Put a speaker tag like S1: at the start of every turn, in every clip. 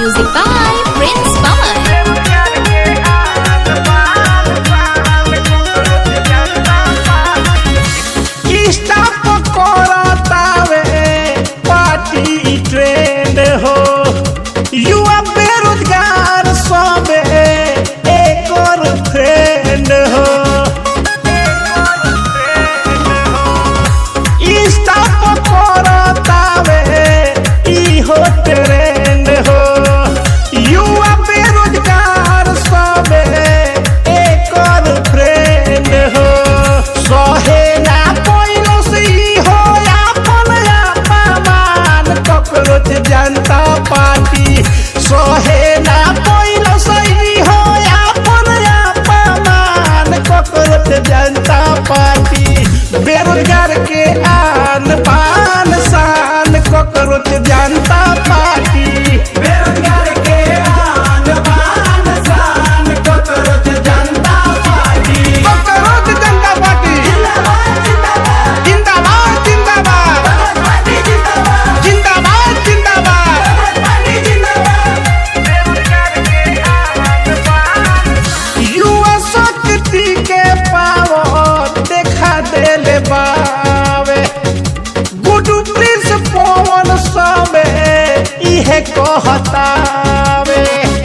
S1: Music by Prince Pawan.
S2: Insta पर करतावे party trend हो युवा बेरोजगार सबे एक और फ्रेंड हो इंस्टा पर करतावे ई हो ट्रेंड हो युवा बेरोजगार सबे एक और फ्रेंड हो सहे ना पइलो से ई हो आपन अपमान ककरोच जनता पार्टी सहे ना पइलो से ई हो आपन अपमान ककरोच जनता पार्टी बेरोजगार के आन पान शान ककरोच जनता पार्टी बेरोजगार के आन पान शान ककरोच जनता पार्टी ककरोच जनता पार्टी जिंदाबाद जिंदाबाद जिंदाबाद जिंदाबाद युवा शक्ति के पावर देखा देले बावे गुडू प्रिंस पवन सबे इहे कहतावे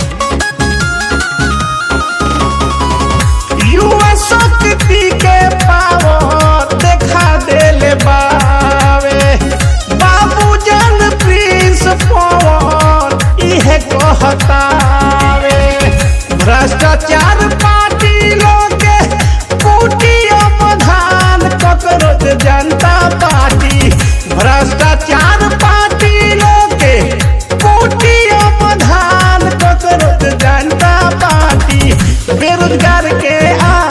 S2: युवा शक्ति के पावर देखा देले बावे बाबू जन प्रिंस पवन इहे कहतावे भ्रष्टाचार पार्टी लोग के कुटी अपधान ककरोच जनता पार्टी भ्रष्टाचार पार्टी लोग के कुटी अपधान ककरोच जनता पार्टी बेरोजगार के आ